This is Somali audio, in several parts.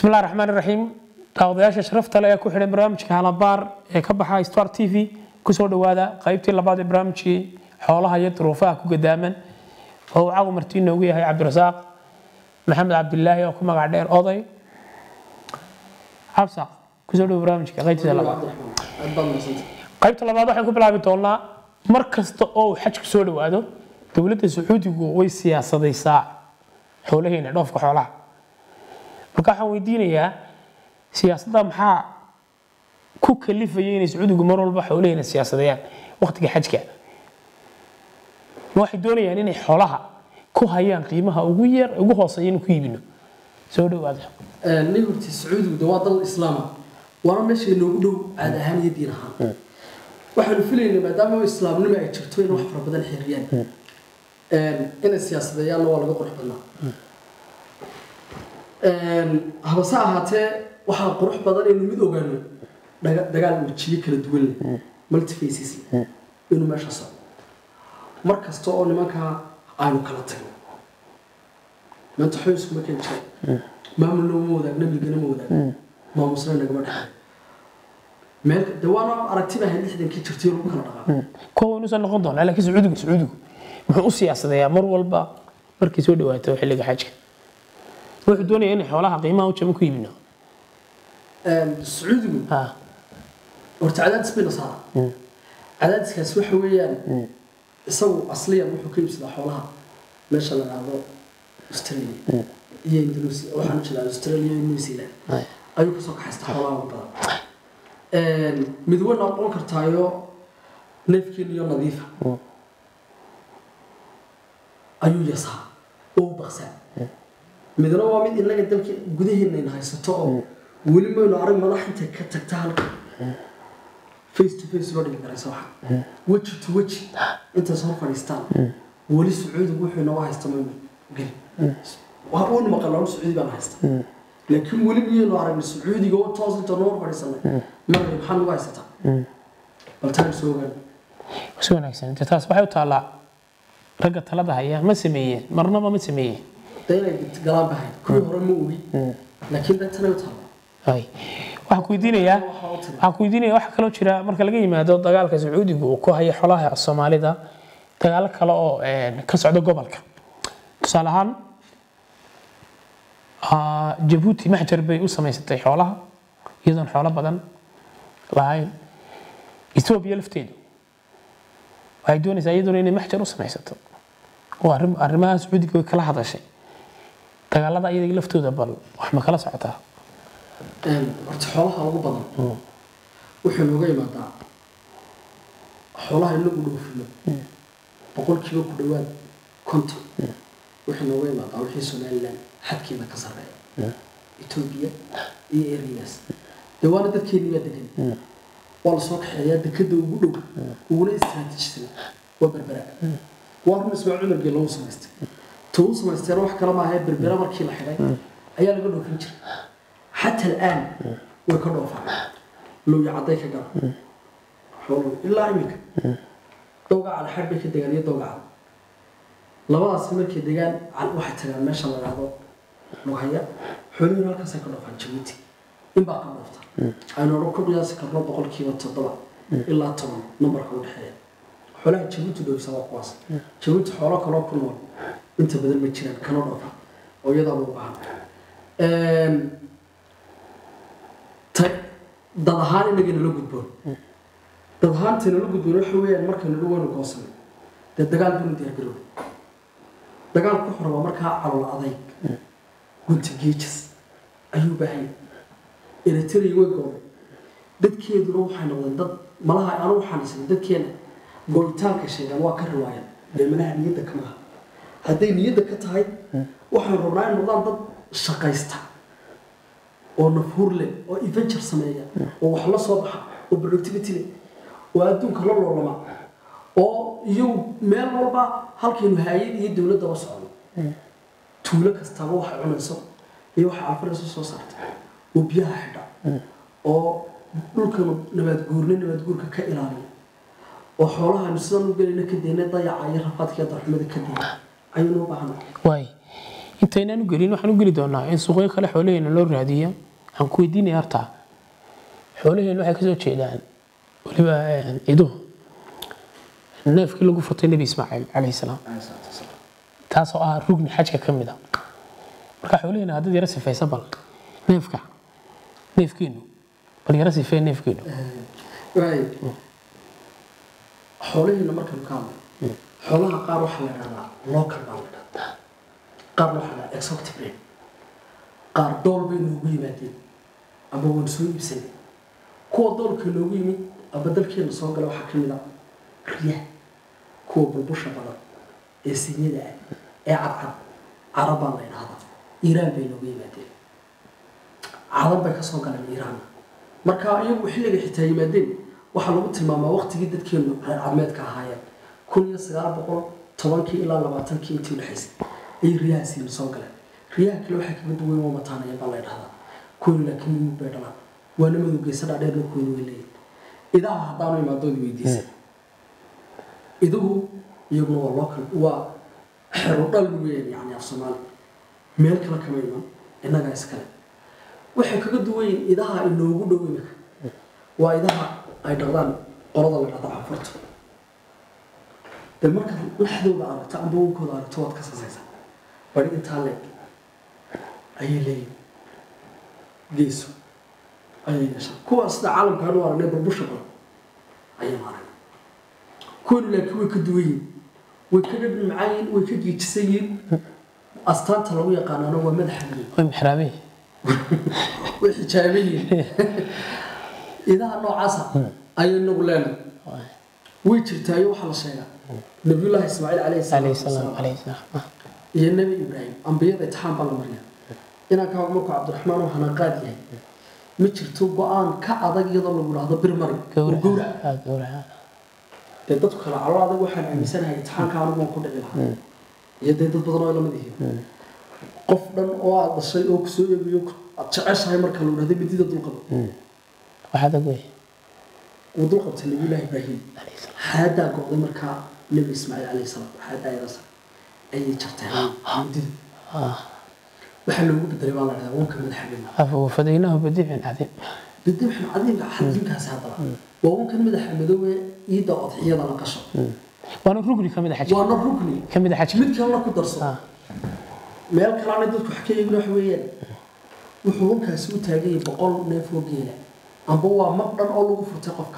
bismi illahi raxmaan iraxiim daawadayaasha sharafta le ee ku xidhan barnaamijka halabaar ee ka baxa star t v kusoo dhowaada qaybtii labaad ee barnaamijkii xoolaha iyo duruufaha ku gadaaman oo uu cagu martii noogu yahay cabdirasaaq maxamed cabdilaahi oo ku magac dheer oday cabsaq kusoo dhowo barnaamijka qaybtiisa labaad qaybta labaad waxaan ku bilaabi doonaa mar kasta oo uu xajku soo dhowaado dowladda sacuudigu way siyaasadaysaa xoolaheena dhoofka xoolaha marka waxaan weydiinayaa siyaasadda maxaa ku kalifaya inay sacuudigu mar walba xoolaheena siyaasadeeyaan waqtiga xajka ma waxay doonayaan inay xoolaha ku hayaan qiimaha ugu yar ugu hooseeya inuu ku iibino soo dhowaada nin horti sacuudigu de waa dal islaama waana meesha inoogu dhow caad ahaan iyo diin ahaan waxaanu filaynaa maadaama islaamnimo ay jirto in wax fara badan xiriyaan inay siyaasadeeyaanna waa laga qurux badnaa habase ahaatee waxaa qurux badan inuu mid ogaano daga- dagaal wejiyo kala duwan leh multifaces leh inuu meesha socdo mar kasta oo nimankaa aynu kala tagno maanta xoyskuma keen jira maamulna uma wadaag nabigana ma wadaag maamusna nagama dhaxay meel de waana aragti baa lixdankii jirtay oo lagu kala dhaqaa kuwa inuusan noqon doonaa laakiin sacuudigu sacuudigu muxuu u siyaasadeeyaa mar walba markay soo dhawaato xilliga xajka wuxuu doonaya inay xoolaha qiimaha u jaban ku iibino sacuudigu ha horta cadaadis bayna saara cadaadiskaas waxa weeyaan isagu asliyan wuxuu ka iibsadaa xoolaha meesha la dhahdo australia iyo indonesia waxaan jeedaa australia iyo new zealand Ay. ayuu kasoo kaxaystaa xoolaha ugu badan mid way noqon kartaayo neefkiin iyo nadiifa ayuu yasaa oo u baqsaa midna waa mid inaga dalka gudaheennayna haysato oo weli maynu arag madax intay ka tagta halka face to face loo dhigi karaysa waxa weji to weji intaas hor fadhiistaan weli sacuudigu wuxuu inooga haysta maynu geli waa uun maqalaa sacuudi baan haysta laakiin weli miyaynu aragna sacuudiga oo toos inta noo hor fadhiisanay marna maxaa nagu haysataa bal taan soo ogaan si wanaagsan inta taas waxay u taallaa ragga talada haya ma sameeyeen marnaba ma sameeyeen de inay galaan bahayd kuwii hore ma ogi laakiin de tanay u taalla Ay. waxaan ku weydiinayaa waxaa u tiri waxaan ku weydiinaya waxaa kaloo jira marka laga yimaado dagaalka sacuudigu uu ku hayo xolaha soomaalida dagaalo kale oo een, ka socda gobolka tusaale ahaan ah, jabuuti maxjar bay u samaysatay xoolaha iyadoon xoolo badan lahayn etoobiya lafteedu waxay doonaysaa iyaduna inay maxjar u samaysato oo arrim- arrimaha sacuudiga way kala hadashay dagaalada iyaga laftooda bal wax ma kala socotaa horta xoolaha ugu badan wuxuu nooga imaadaa xoolaha inagu dhoofino boqolkiiba ku dhowaad konton wuxuu nooga imaadaa wixii somaliland xadkeeda ka sarreeya etoobiya iyo areas dee waana dadkeeni waa degan waa lasoo kaxeeyaa dekada ugu dhow uguna istiraatiijisan waa berbera waa run ismaaciil cumargee lagu samaystay tuu samaysteena wax kale maaha berbera markii la xidhay ayaa laga dhoofin jiray حتى الآن ويكرهوا لو يعطيك قال حول إلا عمك دوقع على حربك الدجال يدوقع لبعض سمك الدجال على واحد تلام ما شاء الله هذا وهي حلول هلك سكرنا في جبوتي إن بقى نفط أنا ركض يا سكرنا بقول كي وتطلع إلا طبعا نمبر كون حياة حولها جبوتي دو سوا قواس جبوتي حولها كلا كنول أنت بدل ما تشيل كانوا نفط ويضع بوقعها ta dad ahaan inaga nala gudboon dad ahaanta nala gudboon waxa weeyaan marka nala weynu goosanay dee dagaal banu diyaargaroob dagaal ku xor waa markaa calool adayg gunti geejas ayuu baahanya eritrea way goobay dadkeeduna waxay noqdeen dad malaha anu waxaan isnay dadkeena go'itaanka sheegaan waa ka riwaayaan dee malaha niyadda ka maha hadday niyadda ka tahay waxaan rabnaa in noqdaan dad shaqaysta oo nafhuur leh oo adventure sameeya oo wax la soo baxa oo productivity leh oo adduunka la loolama oo iyagu meel walba halkaynu haayad iyo dowladdaba socdo tuulo kastaba waxay cunayso iyo waxay alfarayso soo saarta oo biyaha xidha oo dhulkan nabaad guurna nabaad guurka ka ilaaliya oo xoolahaynu sidan u gelayna ka deyna dayaca iyo rafaadka iyo darxumada ka deyna ayaynu u baahanay waay intaynaan u gelin waxaan u geli doonaa in suuqyo kale xoolaheena loo raadiyo waxaan ku weydiinaya horta xoolaheena waxay kasoo jeedaan weliba iduhu neefkii lagu furtay nebi ismaaciil calayhi salaam taasoo ah rugni xajka ka mid a marka xoolaheena haddaad yara sifaysa bal neefka neefkeenu bal yara sifee neefkeenu waay xoolaheena markaynu ka hadlay xoolaha qaar waxaa la idhahdaa local baa la idhahdaa qaarna waxaa la idhahdaa exotic breed qaar dool bay noogu yimaadeen ama waan soo iibsanay kuwa doolka noogu yimid ama dalkeena soo gala waxaa ka mid a riyaha kuwa bulbusha badan ee sinyada ah ee cadcad carab baa la idhahdaa iiraan bay noogu yimaadeen carab bay kasoo galeen iiraan marka iyagu xilliga xitaa yimaadeen waxaa lagu tilmaamaa waqtigii dadkeenu reer cadmeedka ahaayeen kun iyo sagaal boqol tobankii ilaa labaatankii intii udhexaysay ayay riyahaasiina soo galeen riyaha kale waxay kaga duwan waa mataanaya baa la idhahdaa kuwani laakiin mimid bay dhalaan waana madowgeysa dhaadheerna kuwani way leeyihin idaha haddaanu imaadood weydiisa iduhu iyaguna waa local waa xero dhal weeyaan yani af soomaali meel kale kama iman innagaa iskale waxay kaga duwan yihiin idaha inoogu dhow imika waa idaha ay dhaqdaan qolada la dhahdo canfurta dee markaad laxdooda aragto amba wankooda aragto waad ka sasaysaa bari intaa leeg ayay leeyihin geeso ayay yeeshaan kuwa sida caalamka hanu aragnay burbusha badan ayay maaragna kuwani laakiin way ka duwan yihiin way ka dhadhmacaan yihiin way ka geejisan yihiin astaanta lagu yaqaanaana waa madaxa weyn way mixraabeen way xijaaban yihiin idaha noocaasa ayay nagu leenahay way jirtaayo waxaa la sheegaa nabiyullaahi ismaaciil calayhi calayhi salaatu salaam wasalaam calayhi salaam iyo nebi ibraahim ambiyada itixaan baa la mariya inaan ka markuu cabdiraxmaan oo hanaqaad yahay ma jirto go-aan ka adag iyadoo lagu dhahdo bir mari oo gowrac gowraca gowraca dee dadku kale calo adag waxaan aaminsanahay itixaanka anigu waan ku dhici lahaa iyo dee dad badan oo lamid yihiin qof dhan oo aad dhashay oo kusoo eegayo aad jeceshahay marka lagu dhahdo midida dulqaba waxaa dag wey wuu dulqabtay nabiyullaahi ibraahim calayhi salaam xaadaa go'day markaa nebi ismaaciil calayhi salaam xaadaa yadasa ayay jarteen midida ah waxaa loogu bedelay baa la dhahdaa wanka madaxa weyn afa wafadaynaahu bidicin cadiim bidibxin cadiimka xadiimkaasi haddaba waa wankan madaxa madoobe ciidda odxiyada la qasho waana rugni ka mid a xajka waana rugni ka mid a xajka mid kalena ku darso ah meel kalaana dadku wax ka eegin wax weeyaan wuxuu wankaasi u taagan yahay boqol neef oo geela amba waa mag dhan oo lagu furtay qofka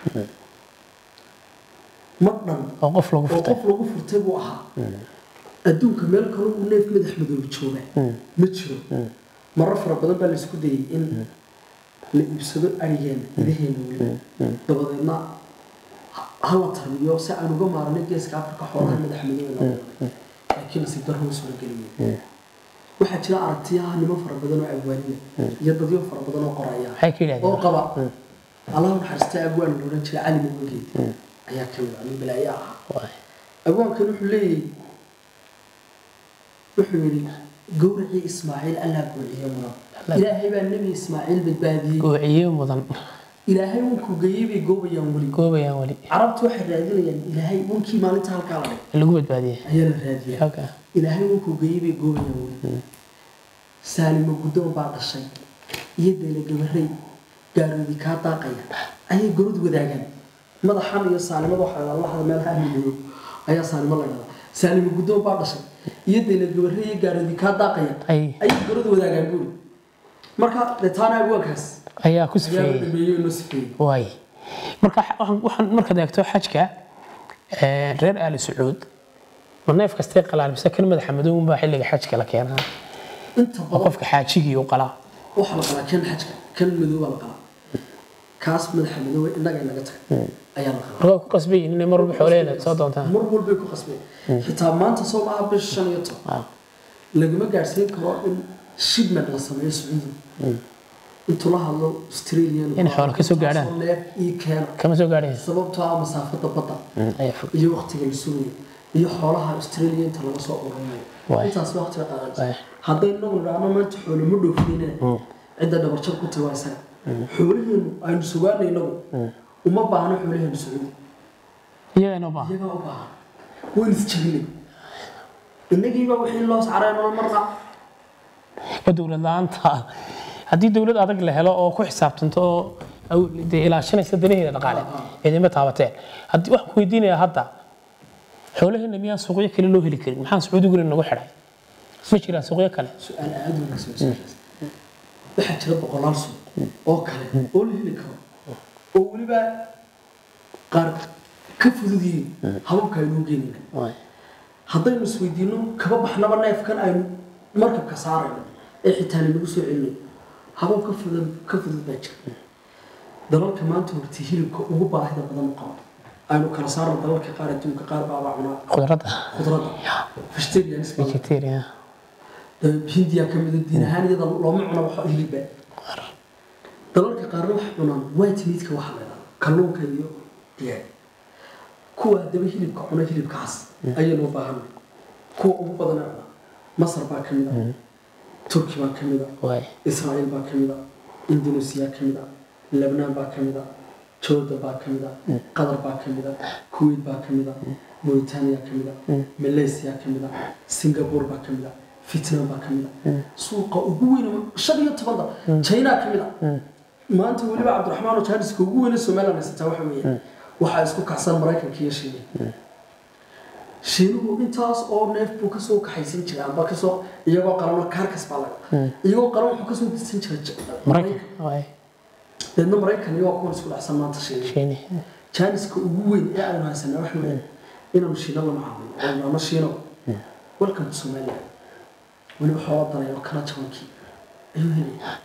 mag dhan oo qof lagu oo furtay qof lagu furtay buu ahaa adduunka meel kale uu neef madax madoobe joogaa ma jiro marar fara badan baa laisku dayay in la iibsado arigeena idaheena weliba dabadeedna ha- ha la tarbiyo si aan uga maaranay geeska afrika xoolaha madax madoobe loo waday laakiin nasiib darro soo geliyay waxaa jira aragtiyaha niman fara badan oo abwaaniya iyo dadyo fara badan oo qoraya maxay ka oo yidhahdeen qaba allah naxariistay abwaan la odhan jiray cali mugeed ayaa ka mid ah nin balaayo ah Waay. abwaankan wuxuu leeyahay wuxuu yidhi gowracii ismaaciil allaa goociye mudan ilaahay baa nebi ismaaciil badbaadiyey goociye mudan ilaahay wankuu geeyey bay goobayaan weli goobayaan weli carabtu waxay raadinayaan ilaahay wankii maalinta halkaa la dhigay lagu badbaadiyey ayaa la raadiyaa halka ilaahay wankuu geeyey bay goobayaan weli saalimo guddoon baa dhashay iyo deele gabarey gaaroodi kaa daaqaya ayay gorod wadaagaan madaxan iyo saalimada waxaa la lahda meelaha ahmidodo ayaa saalimo la dhahdaa saalimo guddoon baa dhashay iyo deele gabarey iyo gaaroodi kaa daaqaya ay ayay gorod wadaagaan buuri marka dee taana abwaankaas ayaa ku ayaa la sifeeyey dhameeyey oo noo sifeeyey waay marka waxaan waxaan markaad eegto xajka ee, reer aali sacuud ma neef kastay qalaan mise kan madaxa madowun baa xilliga xajka la keenaa inta oo badan qofka xaajigii u qalaa waxaa la qalaa kan xajka kan madow baa la qalaa kaas madaxa madoowe innaga inaga tagay ayaa la qalaa markaa ku qasbayin inay mar walba xoolaheena soo doontaan mar walbay ku qasbeen xitaa maanta soo maaha bisha shan iyo toban Ah, lagama gaadhsiin karo in shipment la sameeyo sacuudi intuu la hadlo australian In xoolo ka soo gaadhaan. intaasoo neef ii keena kama soo gaadhaysa sababtoo ah masaafada badda ayaa fog iyo waqtiga la sugayo iyo xoolaha australia inta laga soo ururinayo Waay. intaas waqtiga qaadanaysa Waay. hadday inagu nidhaahno maanta xoolo ma dhoofinayna cidda dhabarjar ku tahay waa isaga xoolaheenu aynu sugaanay inagu uma baahno xoolaheenu sacuudi iyagaa inoo baahan iyagaa u baahan waynu isjabinay innagiiba wixii loo saaray nolol marna oo dowlad la-aanta haddii dowlad adag la helo oo ku xisaabtanto oo aw- dee ilaashanaysa danaheeda dhaqaale ciidama taabateen haddii waxaan ku weydiinayaa hadda xoolaheena miyaan suuqyo kale loo heli karin maxaan sacuudiguna nagu xidhay ma jiraan suuqyo kale su-aal aada u wanaagsan su-aashaas. waxaa jira boqolaal suuq oo kale oo la heli karo oo weliba qaar ka fudud yihiin hababka aynuu geenayna haddaynu isweydiino kaba baxnaba neefkan aynu markabka saarayno ee xitaa lanagu soo celinayo habab ka fudud ka fudud baa jira dalalka maanta horta hilibka ugu baahida badan u qabo aynu kala saarno dalalka qaar adduunka qaar baabaa cunaa khudradda khudradda vegetarians badan vegetarian hindiya ka mida diin ahaan iyada looma cuno wax hilibba dalalka qaarna waxay cunaan white meatka waxa la yidhahdo kalluunka iyo digaag kuwa haddaba hilibka cuna hilibkaas ayaynu u baahanay kuwa ugu badan ee cuna masar baa ka mid a turki baa ka mid a waay israa'iil baa ka mid a indonesia ka mid a lebnaan baa ka mid a jordan baa ka mid a qatar baa ka mid a kuwait baa ka mid a mauritania ka mid a malaysia ka mid a singapore baa ka mid a vietnam baa ka mid a suuqa ugu weyn shan iyo toban dal china ka mid a maanta weliba cabdiraxmaan oo jaaniska ugu weyne somaliland haysataa waxa weeye waxaa isku kacsan maraykanka iyo shiinaha shiinuhu intaas oo neef buu kasoo kaxaysan jiray amba kasoo iyagoo qalano kaarkas baa laga iyagoo qalan wuxuu kasoo dirsan jiray J- maraykan waay deedna maraykan iyagoo kuwan isku dhacsan maanta shiinaha shiini jaaniska ugu weyn ee aynu haysanaa waxa weeye inaanu shiina la macaamilo oo ama shiino welcome to somalia weliba xoola danayo kala jabankii ayuu helaya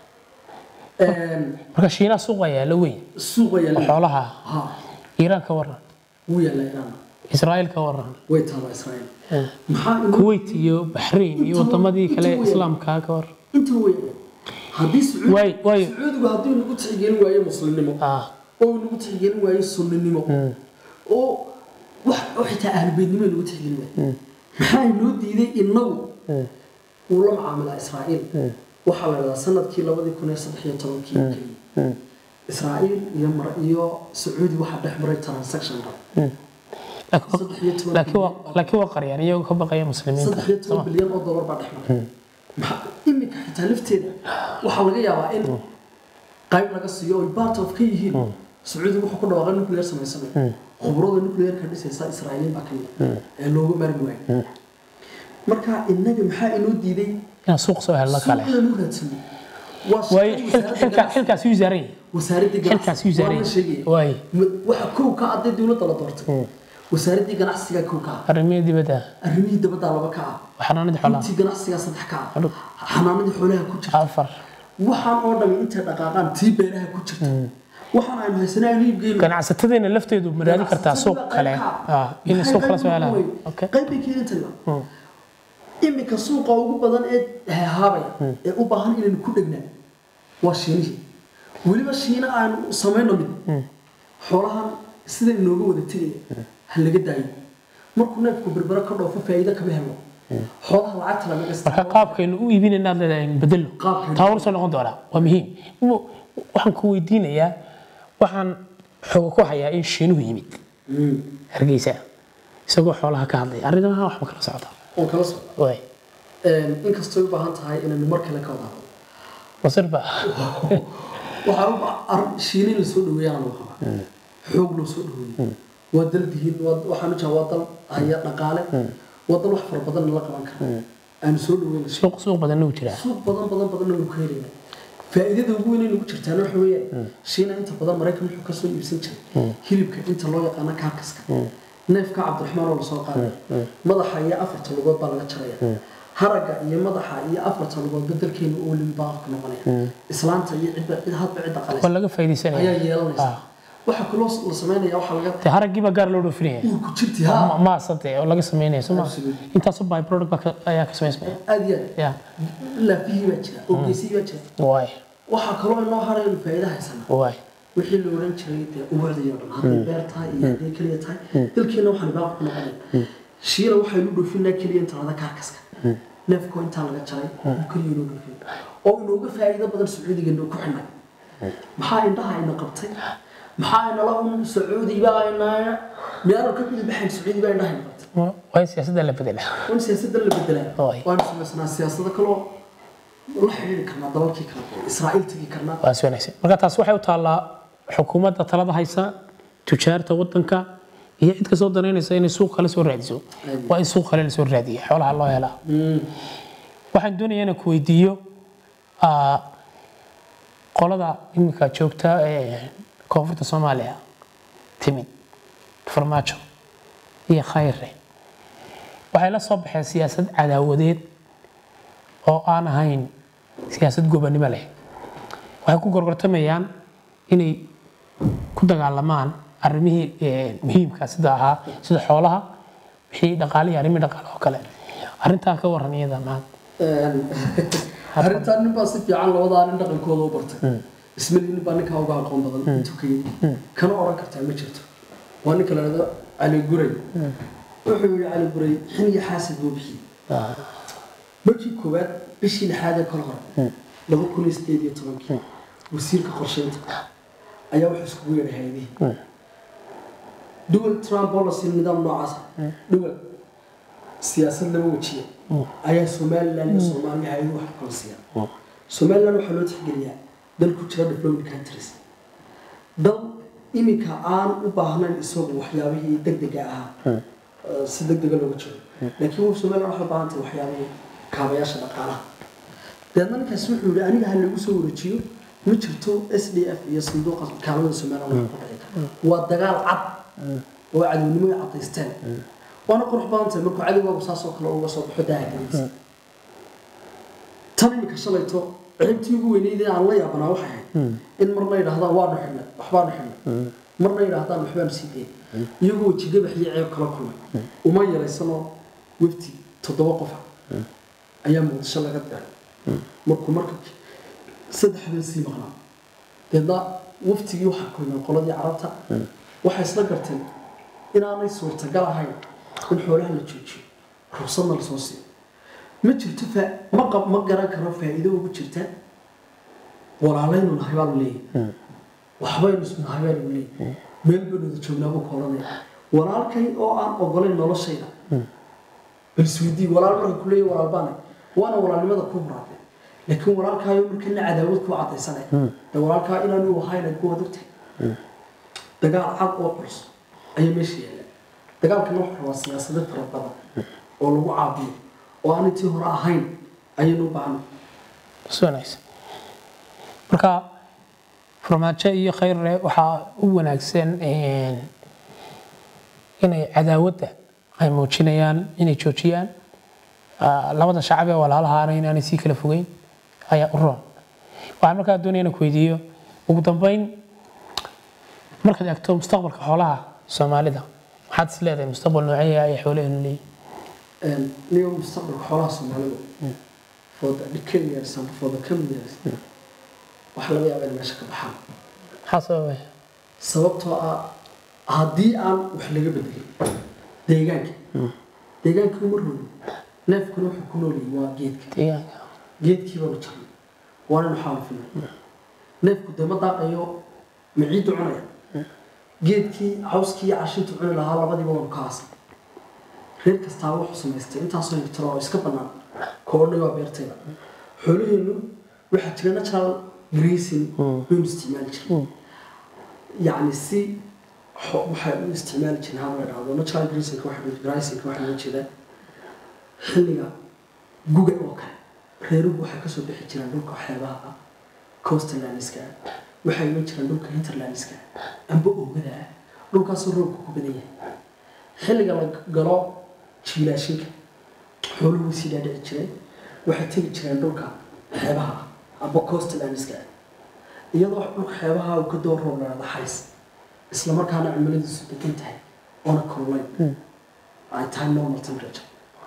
marka shiinaha suuqa yaala weyn suuqa oo yaalla xoolaha ha iiraan ka waran wuu yaalla iraan israa'iil ka waran way taallaa israa'iil maxaa inoo kuwait iyo baxrain iyo wadamadii kale islaamka ka waran inta wey haddii sacuudi waay waay sacuudigu haddii nagu tixgelin waayo muslimnimo ah oo nagu tixgelin waayo sunninimo oo wax oo xitaa ahlbeednimo nagu tixgelin waayo maxaa inoo diiday inagu uu la macaamilaa israa'iil waxaa la idhahdaa sanadkii labadii kun iyo saddex iyo tobankii keliya israa'iil iyo mar iyo sacuudi waxaa dhex maray transaction dhan saddex iyo toban laakiin waa laakiin waa qaryaan iyagoo ka baqaya muslimiinta saddex iyo toban bilyan oo dollar baa dhex maray maxaa iminka xitaa lafteeda waxaa laga yaabaa in qayb laga siiyo oy part of ka yihiin sacuudiga wuxuu ku dhawaaqay nuclear samaysanayo khubrada nuclearka dhisaysa israa'iiliin baa ka mid ah ee looga maarmi waayo marka innaga maxaa inoo diiday inaan suuq soo helno kale suuq inaan u raadsano waa waay shaqada xilka wasaaradda xilka xilkaas uu saaran yahay wasaaradda xilkaas uu saaran waa la sheegaya waay waxa kow ka aday dowladda la doortay wasaaraddii ganacsiga kow ka ah arrimihii dibadda arrimihii dabadda laba ka ah xanaanada xoolaha intii ganacsiga saddex ka ah xanaanadii xoolaha ku jirta afar waxaan oo dhami intay dhaqaaqaan tii beeraha ku jirta waxaan aynu haysanaa aynu iibgeyno ganacsatada lafteedu ma raadin kartaa suuq kale ah in suuq kala soo helaan okay qayb bay keeni tayba iminka suuqa ugu badan ee hehaabaya ee u baahan inaynu ku dhegnaa waa shiinihii weliba shiina aanu samayno mid xoolahan sida inooga wada tegaya ha laga daayo markuu neefku berbera ka dhoofo faa'iido kama helo xoolaha lacagta lama marka gasta qaabkaynu u iibinayna aad leedahay bedelo Qaabkaynu- taa war soo noqon doonaa waa muhiim Mu- waxaan ku weydiinayaa waxaan xooga ku hayaa in shiinuhu yimid hargeysa isagoo xoolaha ka hadlaya arrimaha wax ma kala socda oo kala socda waay inkastoo u baahan tahay inaynu mar kale ka wada hadlo masir ba waxaa u ba- ar- shiini la soo dhaweeyaan loo qabaa xoog loo soo dhaweeyay waa dal dihin waa- waxaan u jeedaa waa dal haya dhaqaale waa dal wax fara badan la qaban kara aanu soo dhaweyn suuq suuq badanna wuu jiraa suuq badan badan badanna wuu ka helaya faa'iidada ugu weyn ee nagu jirtaana waxa weeyaan shiina inta badan maraykan wuxuu kasoo iibsan jiray hilibka inta loo yaqaano kaarkaska neefka cabdiraxmaan oo lasoo qaaday madaxa iyo afarta lugood baa laga jaraya haragga iyo madaxa iyo afarta lugood bedelkeena oo lin baa ku noqonaya islaanta iyo cidda cid hadba cidda qalaysa waa laga faa'iidaysanaya ayaa yeelanaysa waxaa kaloo la sameynaya waxaa laga dee haraggii baa gaar loo dhoofinaya uurku jirti ha maasade oo laga sameynaya soo ma Absolutely. intaasoo by product baa ka- ayaa ka samaysmaya aad iyo aad ya laafihii baa jira oo geesihii baa jira waay waxaa kaloo inoo haraynu faa'iida haysana waay wixii la oran jiray dee ubucdii oo dhan hadday beer tahay iyo hadday keliya tahay dalkeena waxaan baaq ku noqonaya shiila waxaynu dhoofinaa keliya inta lada kaarkaska neefkoo intaa laga jaray uu keliya inoo dhoofin oo inooga faa'iido badan sacuudiga inoo ku xidhnay maxaa indhaha ina qabtay maxaa inala un sacuudi baa ina miyaanu ka bixi baxayn sacuudi baa indhaha ina qabtay waa in siyaasadda la bedelaa waan siyaasadda la bedelaa Oy. waanu samaysnaa siyaasado kaloo la xidhiiri karnaa dalalkii kale israa'iil tegi karnaa waa si wanaagsan marka taas waxay u taallaa xukuumadda talada haysa tujaarta wadanka iyo cid kasoo danaynaysa inay suuq kale soo raadiso waa in suuq kale lasoo raadiya xoolaha loo helaa waxaan doonayaa inaan ku weydiiyo ah, qolada iminka joogta ee koonfurta soomaaliya timid farmaajo iyo khayre waxay la soo baxeen siyaasad cadaawadeed oo aan ahayn siyaasad gobonimo leh waxay ku gorgortamayaan inay ku dagaalamaan arrimihii eh, muhiimka sida ahaa sida xoolaha wixii dhaqaalihii arrimihii dhaqaale oo kale arrintaa ka waran iyada maad arrintan nin baa si fiican labadaa nin dhaqankooda u bartay ismali nin baa ninkaa uga aqoon badan intuu ka yimi kana oran kartaa ma jirto waa ninka la dhahdo cali guray wuxuu yihi cali guray xin iyo xaasid buu bixiyey markii koowaad bishii lixaad ee kala hore laba kun iyo sideed iyo tobankii wasiirka qorsheynta ayaa wuxuu iskugu yeedhay hay-adihii duwal trump policy nidaam noocaas ah duwal siyaasad laba wajiya ayaa somaliland iyo soomaaliya hay-adu wax kala siiyaan somaliland waxaa loo tixgeliyaa dal ku jira development countries dal iminka aan u baahnayn isagu waxyaabihii degdega ahaa eh, si degdega looga jiro laakiin somaliland waxay u baahan tahay waxyaabihii kaabayaasha dhaqaalaha deedna ninkaas wuxuu yihi aniga ha lagu soo wareejiyo ma jirto s d f iyo sanduuqa kaalmada somaliland wax ku dhici kara waa dagaal cad oo cadownimo ay cadaysteen waana qurux badan tahay markuu cadowgaagu saas oo kale uga soo baxo daahageliisa tan iminka shalayto ceebtii ugu weyneyd ee aan la yaabanaa waxay ahayd in marna yidhaahdaan waanu xidhnay waxbaanu xidhnay marna yidhaahdaan waxbaanu sii dayn iyagoo wejigabax iyo ceeb kala kulmay uma yaraysanoo wefti toddoba qofa ayaa muqdisho laga diray markuu marka saddex habeen sii maqnaa deedna waftigii waxaa kulmeen qoladii carabta waxay isla garteen inaanay suurtagal ahayn in xoolaha la joojiyo ruqsadna lasoo siiyo ma jirto faa- ma qab ma garan karo faa'iido ugu jirta walaalaynu nahay baa lu leeyahay waxbaynu isku nahay baa lu leeyahay meel baynu wada joognaa buu ka odhanaya walaalkay oo aan ogolayn noloshayda bal isweydii walaal marka ku leeyahay walaal baanay waana walaalnimada ku huraatay laakiin walaalkaayo markana cadaawad ku cadaysanay de walaalkaa inaanu ahayna ku wadagtay dagaal cad oo culus ayaa meesha yaalla dagaalkana wuxuu rabaa siyaasado fara badan oo lagu caabiyo oo aan intii hore ahayn ayaynu u baahnay si wanaagsan marka farmaajo iyo khayrre waxaa u wanaagsan een, inay cadaawadda ay muujinayaan inay joojiyaan Ah, labada shacab ee walaalahaana inaanay sii kala fogeyn ayaa u roon waxaan markaa doonaya inaan ku weydiiyo ugu dambeyn markaad eegto mustaqbalka xoolaha soomaalida maxaad is leedahay mustaqbal noocee ay xoolaheenu leeyihin niyo mustaqbalka xoolaha soomaalida for the decade years and for the coming years waxaa laga yaabaa in meesha ka baxaan maxaa sababaya sababtoo ah haddii aan wax laga bedelin deegaanka deegaanka uma rogi neefkuna wuxuu ku nool yahay waa geedka deegaanka geedkii baanu jarnay waanaynu xaalufinay neefku dee ma daaqayo ma ciiddu cunaya geedkii cawskii iyo cashintu cuni lahaa labadiiba waanu ka aasay reer kastaaba wuxuu samaystay intaasoo hektar oo iska bannaan koodhay waa beertayda xoolaheennu waxaa jira natural grazing baynu isticmaali jirnay yacni si xo- waxay u isticmaali jireen haba la dhahdo natural grazing grazing waxaa loo jeedaa xilliga guga oo kale reeruhu waxay kasoo bixi jireen dhulka xeebaha ah coastlandska ah waxay iman jireen dhulka hinterlandska ah amba oogada ah dhulkaasoo roobka ku badan yahay xilliga la galo jiilaashinka xooluhu way sii dhaadhici jireen waxay tegi jireen dhulka xeebaha ah amba coastlandska ah iyadoo dhulka xeebaha uu ka doo roob lahaada xays isla markaana cimiladiisu degan tahay oona kululayn ay tahay normal temperature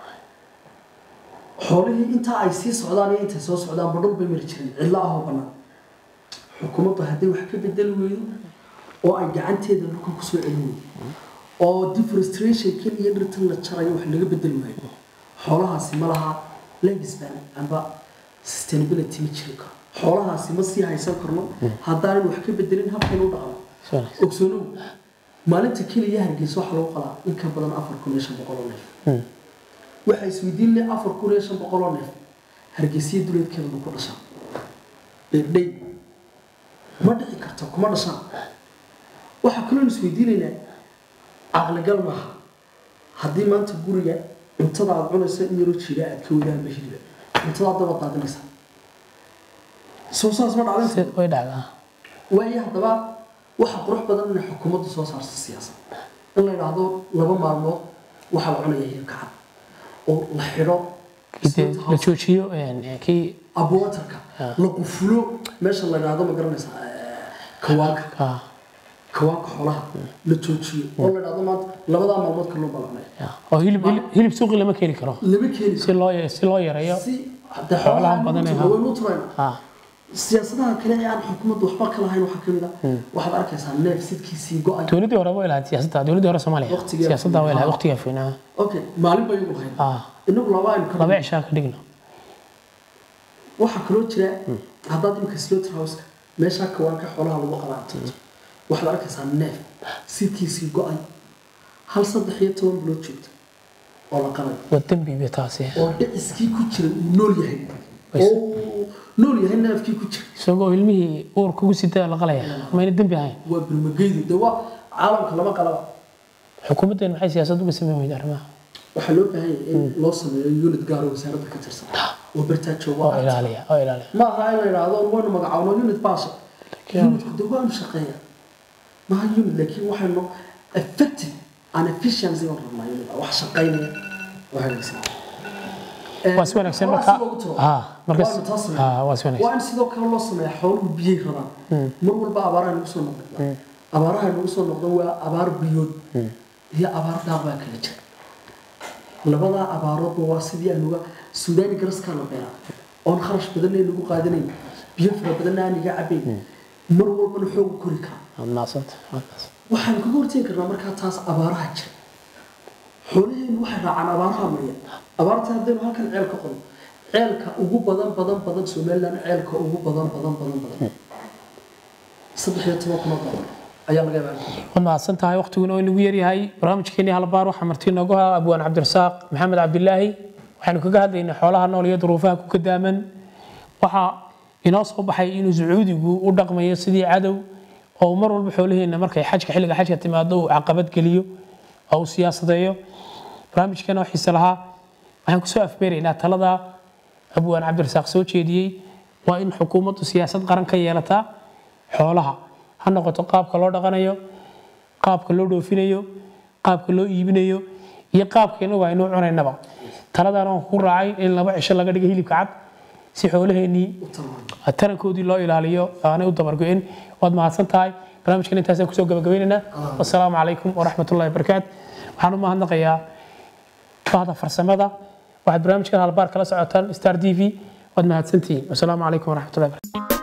xoolihii intaa ay sii socdaan iyo intay soo socdaan badhul bay mari jireen cidlo ahoo bannaan xukuumaddu hadday wax ka bedeli weydo oo ay gacanteeda dhulka kusoo celin weydo oo deforestationkan iyo dhirtan la jarayo wax laga bedeli waayo xoolahaasi ma laha legispan amba sustainability ma jiri karo xoolahaasi ma sii haysan karno haddaanan wax ka bedelin habkaynu u dhaqno si wanaagsan ogsoonow maalinta keliya hargeysa waxaa lagu qalaa in ka badan afar kun iyo shan boqol oo neef waxaa isweydiin leh afar kun iyo shan boqol oo neef hargeysiya duleedkeeda ma ku dhashaa dheerdhey ma dhici karto kuma dhashaan waxaa kaloo isweydiinaynaa caqligal maaha haddii maanta guriga cuntada aad cunaysa in yaroo jiira aad ka wadaanba hiliba cuntada aad daba daadinaysa soo saas ma dhacdan sid way dhacdaa waayo haddaba waxa qurux badan inay xukuumaddu soo saarto siyaasad in la yidhaahdo laba maalmood waxaa la cunaya hilibka cad oo la xidho Dee la joojiyo een, kii abwatarka la qufulo meesha la yidhaahdo ma garanaysa kawaanka ah, kawaanka xoolaha la joojiyo oo la yidhaahdo maanta labadaa maalmood kaloo balacnay ya. oo hilib hilib- hilib suuqi lama keeni karo lama keeni si loo si loo yareeyo si de Xoolaha xoolaha badan ee badan waynu turayna ah, siyaasadaha kale ee aan xukuumaddu waxba ka lahayn waxaa kamid ah waxaad arkaysaa neef sidkiisii go-ay dowladdii hore way lahayd siyaasadda dowladdii hore soomaaliya Waqtigeeda siyaasadda way lahayd fiinaa. waqtiga fiinaa okay maalin bay ugu lahayn ah inagu laba aynu ka laba cishaa ka dhigno waxaa kaloo jira haddaad imika slaughter houseka meeshaa kawaanka xoolaha lagu qalaacto waxaad arkaysaa neef sidkiisii go-ay hal saddex iyo toban bilood joogta oo la qalay waa dembi bay taasi oo dhiciskii ku jira uu nool yahay oo uu nool yahay neefkii ku jira isagoo ilmihii uur kugu sita la qalaya mayna dembi ahayn waa birmageydu de waa caalamka lama qalaba xukuumaddeen maxay siyaasad uga sameyn weyda arrimaha waxaa loo baahan yahay in loo sameeyo unit gaar oo wasaaradda ka tirsan oo bartaa jooga oo ilaaliya oo ilaaliya ma aha in la yidhaahdo waynu magacaawno unit baasha unitku de waanu shaqeeya maha unit laakiin waxaynu effective and efficiency baan rabnaa unit wax shaqaynaya oo hagaagsan waa si wanaagsan Xoolaha marka si loogu tiro. ah markas Waanu taa sameeyaa. ah waa si wanaagsan waa in sidoo kale loo sameeyaa xooluhu biyay rabaan mar walba abaaraha nagu soo noqdaan abaaraha nagu soo noqdan waa abaar biyood iyo abaar daaq baa kala jira labadaa abaaroodba waa sidii anuga suudaani garaskaa la beeraa oon kharash badanna nagu qaadanayn biyo fara badanna aan iga cabayn mar walbana xoogu kori karaa waad mahadsanta waad mahadsanta waxaan kaga hortegi karnaa markaa taas abaaraha jira xoolaheenu waxay raacaan abaaraha marya abaarta haddaynu halkan ceel ka qodo ceelka ugu badan badan badan somaliland ceelka ugu badan badan badan badan saddex iyo toban kunoo dolar ayaa laga yaabaa waad mahadsan tahay waqtiguna waa inagu yaryahay barnaamijkeenii halbaar waxaa marti noogu haa abwaan cabdirasaaq maxamed cabdilaahi waxaynu kaga hadlaynay xoolaha nool iyo duruufaha ku kadaaman waxaa inoo soo baxay inuu sacuudigu u dhaqmayo sidii cadow oo uu mar walba xoolaheena markay xajka xilliga xajka timaado uu caqabad geliyo oo uu siyaasadeeyo barnaamijkeena oo xiise lahaa waxaan kusoo afbeeraynaa talada abwaan cabdirasaaq soo jeediyey waa in xukuumaddu siyaasad qaran ka yeelataa xoolaha ha noqoto qaabka loo dhaqanayo qaabka loo dhoofinayo qaabka loo iibinayo iyo qaabka inagu aynu cunaynaba taladan aan ku raacay in laba cisho laga dhigo hilibka cad si xoolaheennii u tarmaayo tarankoodii loo ilaaliyo aanay u dabargo'in waad mahadsan tahay barnaamijkan intaasaan kusoo gabagabaynaynaa wasalaamu calaykum waraxmatullahi wabarakaatu waxaan u mahadnaqayaa bahda farsamada waxaad barnaamijkan halbaar kala socotaan star t v waad mahadsantihiin wasalaamu calaykum waraxmatullahi wabarakatu